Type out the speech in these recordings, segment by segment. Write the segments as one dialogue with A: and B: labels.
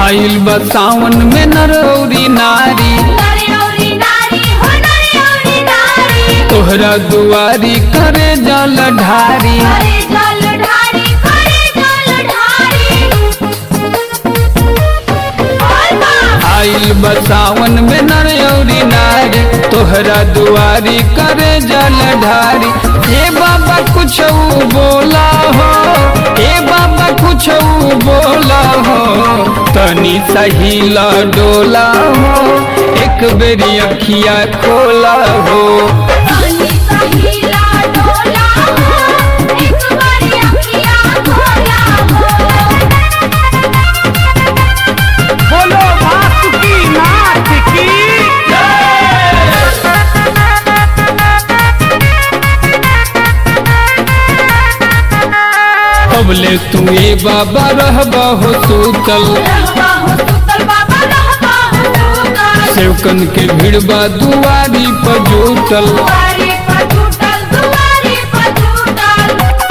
A: आइल बा सावन में नरौरी नारी
B: नारी औरी नारी हो नारी औरी नारी
A: तोहरा दुआरी करे जल ढारी
B: करे जल ढारी करे जल ढारी बोल बा
A: आइल बा सावन में नरौरी नारी तोहरा दुआरी करे जल ढारी हे बाबा कुछ बोला हो हे बाबा कुछ बोला हो तनी सहीला डोला हो एक बेरी अखिया खोला हो
B: पानी सहीला डोला हो एक बारी अखियाँ खोला हो
C: बोलो वासुकी नाथ की
A: कबले तू ए बाबा रहबा हो सूतल
B: रहबा हो सुतल बाबा रहबा हो सुतल
A: सेवकन के भिड़बा दुआरी पर जुटल
B: दुआरे पर टूटल दुआरे पर टूटल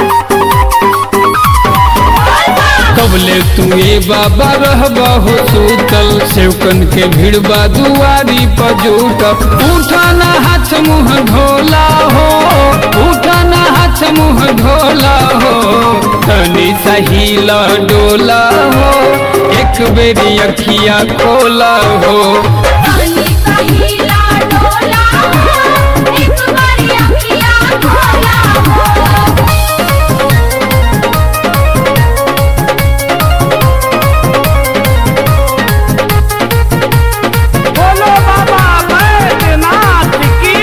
B: बोल बा
A: कबले तू ए बाबा रहबा हो सूतल सेवकन के भिड़बा दुआरी पर जुटल उठाना हाथ मुँह धोला हो उठाना हाथ मुँह धोला हो तनी सहीला डोला हो एक बेरी अखिया खोला हो
B: पानी सहीला डोला हो एक बारी अखियाँ खोला हो
C: बोलो बाबा बैद्यनाथ की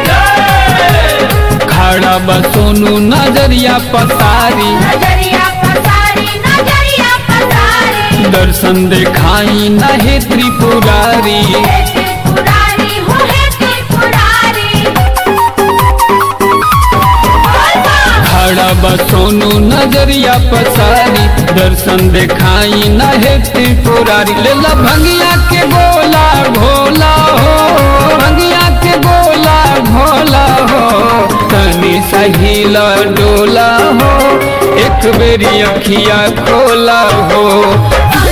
A: खड़ा बा सोनू नजरिया पसारी
B: नजरिया पसारी नजरिया पसारी
A: दर्शन देखाई नहे त्रिपुरारी
B: हे त्रिपुरारी हो हे त्रिपुरारी बोल बा
A: खड़ा बा सोनू नजरिया पसारी दर्शन देखाई नहे त्रिपुरारी लेला भंगिया के गोला भोला हो भंगिया के गोला भोला हो तनी सहीला डोला हो एक बेरी अखिया खोला हो
B: पानी